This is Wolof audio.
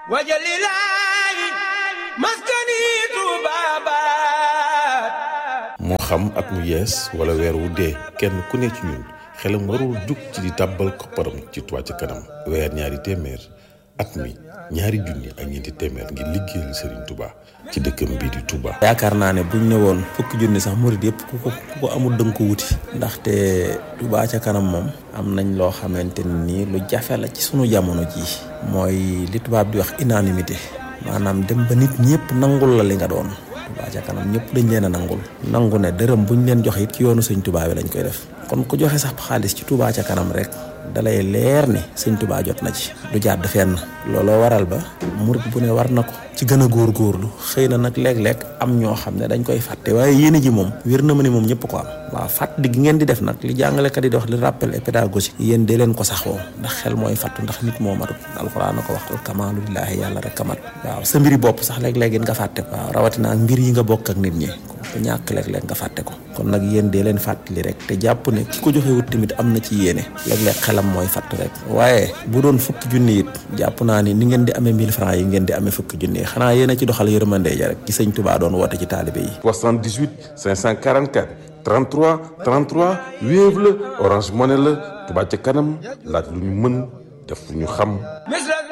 wajalilaayi maskani tubaabaat moo xam at mu yees wala weer wu dee kenn ku ne ci ñun xelam warul jug ci di tàbbal kopparam ci Touba ca kanam weer ñaari téeméer at mi ñaari junni ak ñeenti téeméer ngir liggéeyal Serigne Touba ci dëkkam bii di Touba. yaakaar naa ne buñ ne woon fukki junni sax murid yëpp ku ko ku ko amul dënk ko wuti ndaxte Touba ca kanam moom am nañ loo xamante ni lu jafe la ci sunu jamono jii mooy li tubaab di wax unanimité maanaam dem ba nit ñëpp nangul la li nga doon Touba ca kanam ñëpp dañ leen a nangul nangu ne dërëm buñ leen joxe it ci yoonu sëñ Touba bi lañ koy def kon ku joxe sax xaalis ci Touba ca kanam rek dalay leer ni sëñ Touba jot na ci du jàdd fenn looloo waral ba murid bu ne war na ko ci gën a góorgóorlu xëy na nag léeg-léeg am ñoo xam ne dañ koy fàtte waaye yéene ji moom wér na ma ni moom ñëpp ko am waaw fàttali gi ngeen di def nag li jàngalekat yi di wax li rappel et pédagogique yéen dee leen ko saxoo ndax xel mooy fàttu ndax nit moo matut alxuraan na ko wax al kamaalu lillaahi yàlla rek kamat waaw sa mbiri bopp sax léeg-léeg nga fàtte ko waaw rawatina ak mbir yi nga bokk ak nit ñi ku ñàkk léeg-léeg nga fàtte ko kon nag yéen dee leen fàttali rek te jàpp ne ki ko joxewut tamit am na ci yéene léeg-léeg xelam mooy fàtt rek waaye bu doon fukki junni it jàpp naa ni ni ngeen di amee 1000 francs yi ngeen di amee fukki junni yi xanaa yéen a ci doxal yërmande ja rek ci sëñ Touba doon woote ci taalibe yi 78 544 33 33 Wave la Orange Money la Touba ca kanam laaj lu ñu mën def lu ñu xam.